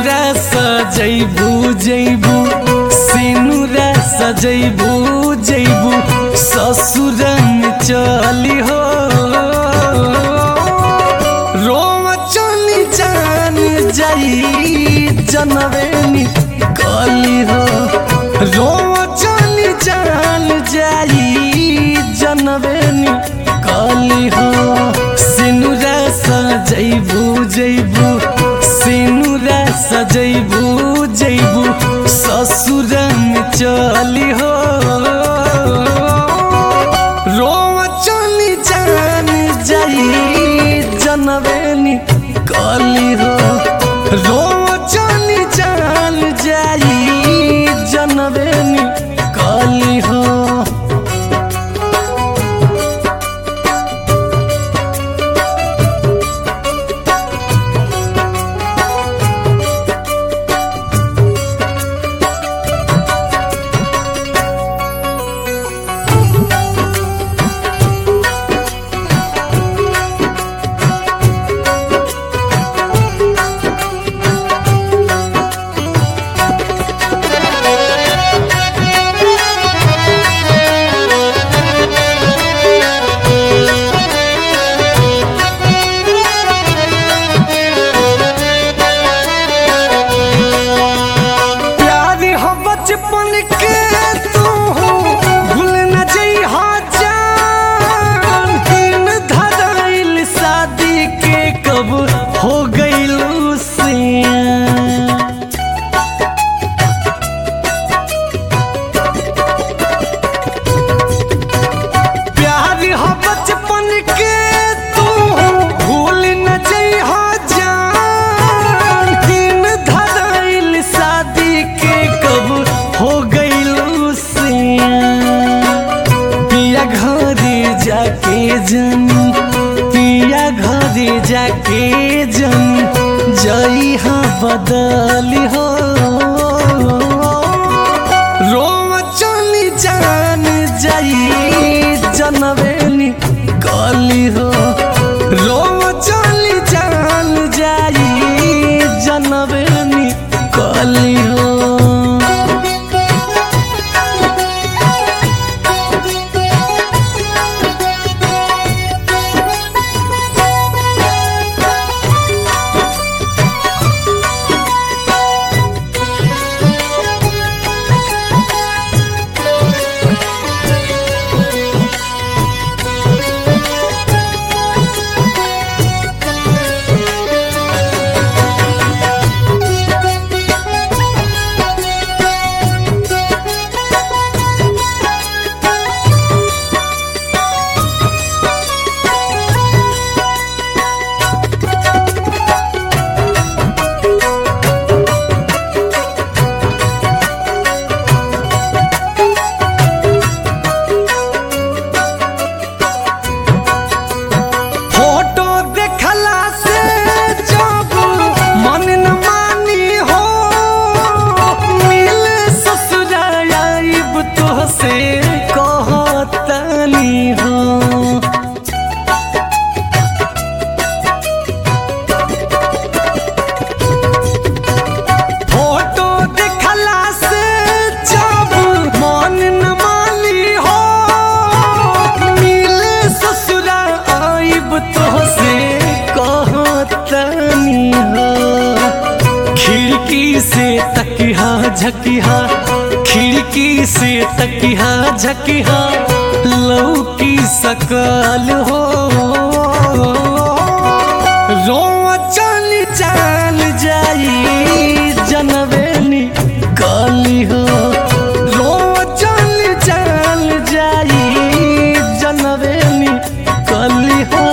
सिनुरा सजैबू जैबू सिनुरा सजैबू जैबू ससुर में चली हो रोम चली जान जाई जनवेनी कली हो रोम चली जान जाई जनवेनी कली हो सिनुरा सजैबू जैबू सिनुरा सजैबू जैबू ससुर में चली हो रोम चली जान जाई जनवेनी कली हो रोम चली जान जाई जनवेनी कली हो प्यारी हो बचपन के तू भूल न जइहा जान दिन धराइल शादी के कब हो गइलू सियान प्यार हो बचपन के तू भूल न जइहा जान दिन धराइल शादी के कब हो गइलू सियान पिया घरे जाके जनी पिया घरे जाके जनी जइहा बदली हो रोम चली जान जाई जनवेनी कली हो रोम चली जान जाई जनवेनी कली हो फोटो देखला से जब मन न मानी हो मिल ससुराल आइब तो से कहतनी हो फोटो देखला से जब मन न मानी हो मिले ससुरा आइब तो से कहतनी हो खिड़की से तकिहा झकिहा खिड़की से तकिहा झकिहा लौकी सकल हो रोआ चल चाल जाई जनवेनी कली हो रोआ चल चाल जाई जनवेनी कली हो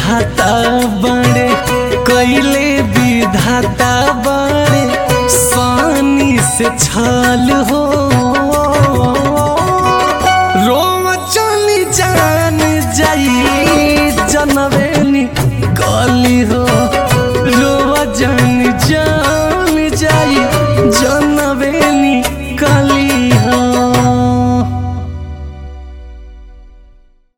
विधाता बड़े कैले विधाता बड़े सानी से छल हो रोम चली जान जाई जनवे